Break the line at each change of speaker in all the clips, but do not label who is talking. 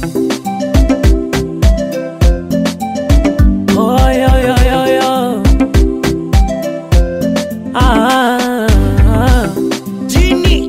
Oh, yo, yo, yo, yo. Ah, ah.
Genie.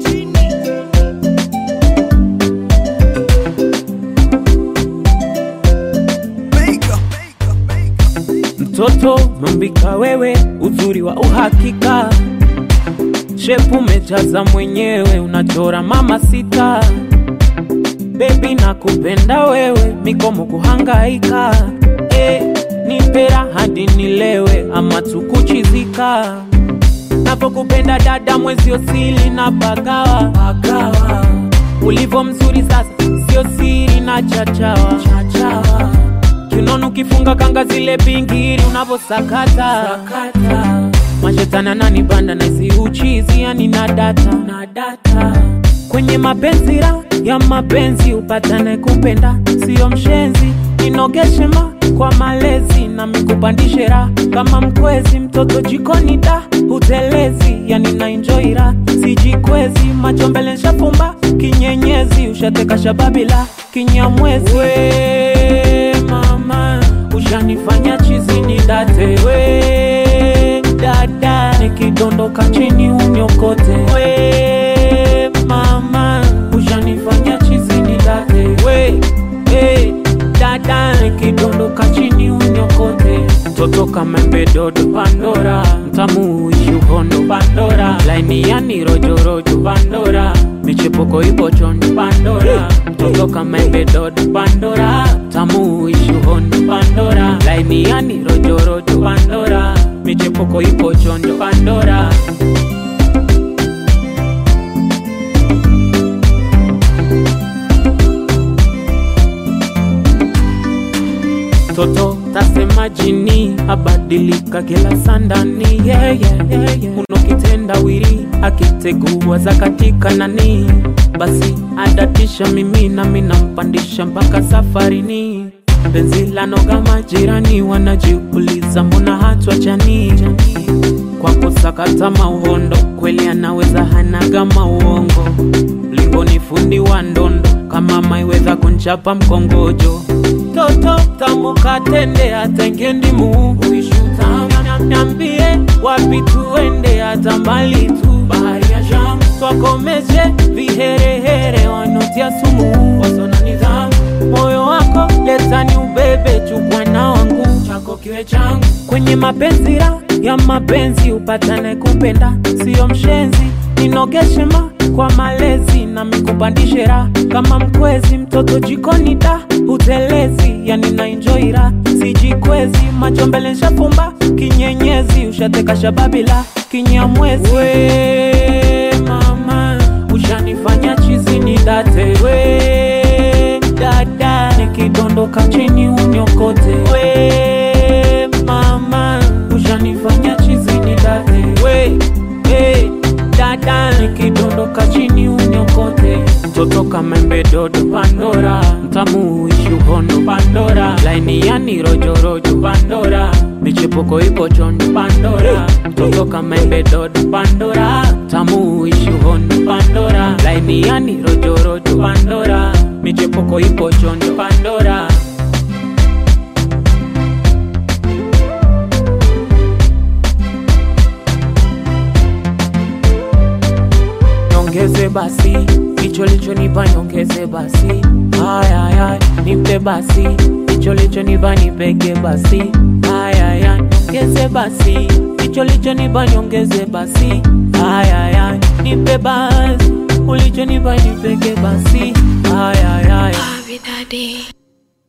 Mega.
Mtoto mambika wewe, uzuri wa uhakika, shepu umejaza mwenyewe, unachora mama sita. Bebi nakupenda wewe, mikomo kuhangaika, eh, nipera hadi nilewe ama tukuchizika. Napokupenda dada, mwezi osili na pagawa, pagawa. Ulivyo mzuri sasa, sio siri na chachawa, chachawa. Kiunono ukifunga kanga zile bingiri unavyosakata sakata. Mashetani ananibanda na isi uchizi yani na data na data kwenye mapenzi ra ya mapenzi upatane kupenda sio mshenzi inogeshe ma kwa malezi na mikupandishe ra kama mkwezi mtoto jikoni da utelezi yani na enjoy ra sijikwezi macho mbele nshafumba kinyenyezi ushateka shababila kinyamwezi we mama ushanifanya chizi ni date we dada nikidondoka chini unyokote we mama ushanifanya chizi ni date we hey, dada nikidondoka chini unyokote toto kamembe dodo pandora mtamu uishi uhondo pandora laini yani rojorojo pandora michepuko ipo chonjo pandora mtoto kamembe dodo pandora mtamu uishi uhondo pandora laini yani rojorojo pandora michepuko ipo chonjo pandora toto tasema jini abadilika kila sandani yeah, yeah, yeah, yeah. unokitenda wiri akitegua za katika nani basi adatisha mimi nami nampandisha mpaka safarini penzi la noga majirani wanajiuliza mbona hatwachani kwa kusakata mauhondo kweli anaweza hanaga mauongo mlingoni fundi wa ndondo kama maiweza kunchapa mkongojo toto tamukatende atengendimu uishutanyambie wapi tuende hata mbali tu bahari ya shamu twakomeje viherehere wanotia sumu wasona nidhamu moyo wako letani ubebe chukwa na wangu chako kiwe changu kwenye mapenzi ra ya mapenzi upatane kupenda sio mshenzi ninogeshe ma kwa malezi na mikupandishe ra kama mkwezi mtoto jikoni da utelezi yani na enjoy ra sijikwezi macho mbele nshafumba kinyenyezi ushateka shababila kinyamwezi we mama ushanifanya chizi ni date we dada nikidondoka chini unyokote we mama ushanifanya chizi ni date we hey, dada nikidondoka chini unyokote mtoto kamembe dodo pandora mtamu uishi uhondo pandora laini yani rojorojo pandora michepuko ipo chonjo pandora mtoto kamembe dodo pandora tamu uishi uhondo pandora laini yani rojorojo pandora michepuko ipo chonjo pandora nyongeze basi hicho lichonipa nyongeze basi ayaya nipe basi hicho lichonipa nipeke basi ayaya nyongeze basi hicho lichonipa nyongeze basi ayaya nipe basi ulichonipa nipeke basi ayaya
Baby daddy.